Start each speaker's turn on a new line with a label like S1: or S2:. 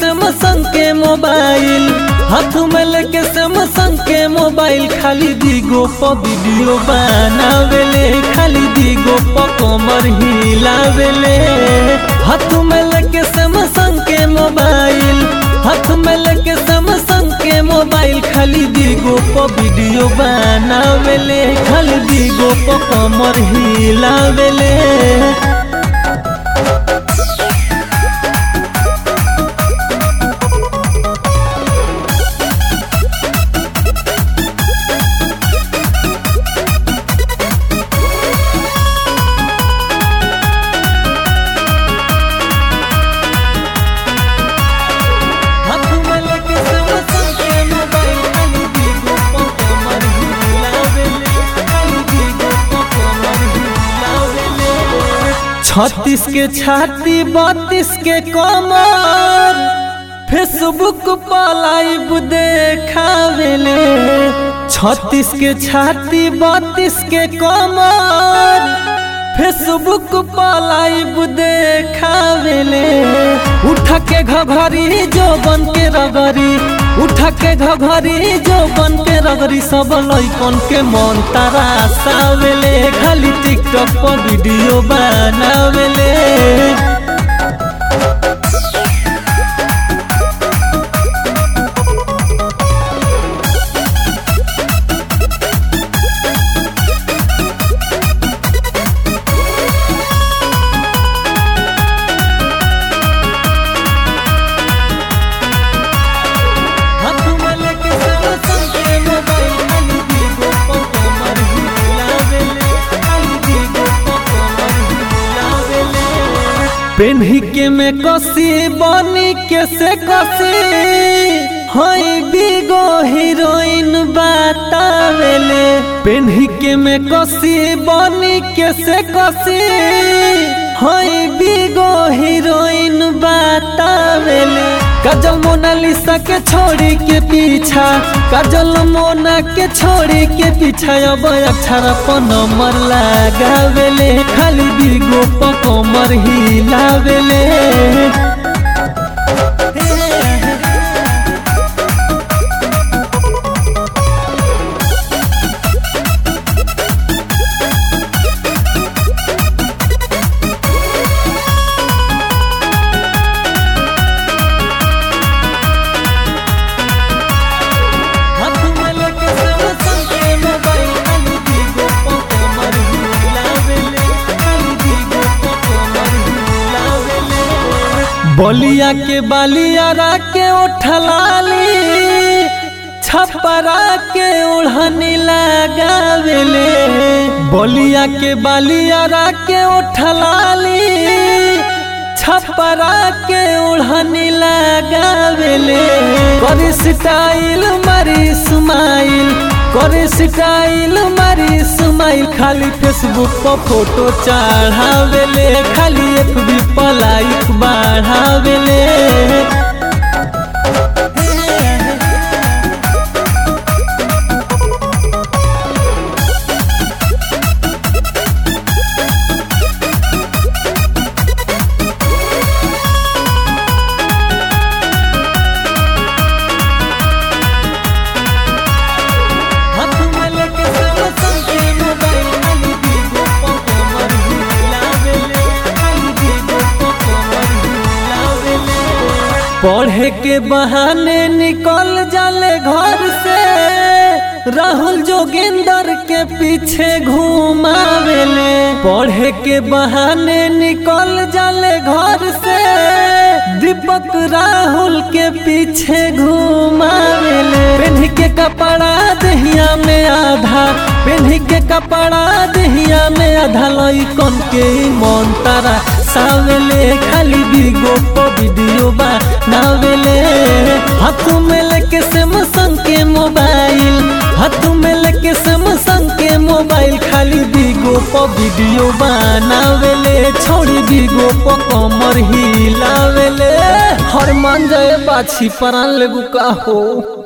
S1: Samsung के mobile हाथ में लेके सैमसंग के मोबाइल खाली दीगो प वीडियो बनावेले खाली दीगो प कमर हिलावेले हाथ में लेके सैमसंग के मोबाइल हाथ में लेके सैमसंग के मोबाइल खाली दीगो प वीडियो बनावेले खाली दीगो प कमर हिलावेले हाथ में लेके सैमसंग के मोबाइल खाली दीगो प कमर हिलावेले खाली दीगो प कमर हिलावेले छत्तीस के छाती बत्तीस के कमर फेसबुक पर लाइव देखावेले छत्तीस के छाती बत्तीस के कमर फेसबुक पर लाइव देखावेले उठा के घघरी जो बन के रगरी उठा के घघरी जो बन के रगरी सब लइकन के मन तारा सावेले खाली टिकटॉक पर वीडियो बनावेले हाथ में लेके सैमसंग के मोबाइल खाली दीगो प कमर हिलावेले खाली दीगो प कमर हिलावेले पेन्ही के में कसी बनी के से कसी हई बिगो हीरोइन बतावेले पेन्ही के में कसी बनी के से कसी हई बिगो हीरोइन बतावेले काजल मोनालिसा के छोड़ी के पीछा काजल मोना के छोड़ी के पीछा अब अक्षर पर नंबर लगावेले खाली बिगो प कमर हिलावेले हाथ में लेके सैमसंग के मोबाइल खाली दीगो प कमर हिलावेले खाली दीगो प कमर हिलावेले बलिया के बालियारा के उठलाली छपरा के ओढ़नी लगावेले बलिया के बालियारा के उठलाली छपरा के ओढ़नी लगावेले करे स्टाइल मारी स्माइल करे स्टाइल मारी स्माइल खाली फेसबुक पर फोटो चढ़ावेले खाली एफबी पर लाइक बढ़ावेले हाथ में लेके सैमसंग के मोबाइल खाली दीगो प कमर हिलावेले खाली दीगो प कमर हिलावेले पढ़े के बहाने निकल जाले घर से राहुल जोगिंदर के पीछे घुमावेले पढ़े के बहाने निकल जाले घर से दीपक राहुल के पीछे घुमावेले पेन्ही के कपड़ा दहिया में आधा पेन्ही के कपड़ा दहिया में आधा लइकन के ई मन तारा सावेले खाली बिगो प वीडियो बनावेले हाथ में लेके सैमसंग के मोबाइल हाथ में लेके सैमसंग के मोबाइल खाली बिगो प वीडियो बनावेले छोड़ी बिगो प कमर हिलावेले हर मान जाए बाछी परान लेगु का हो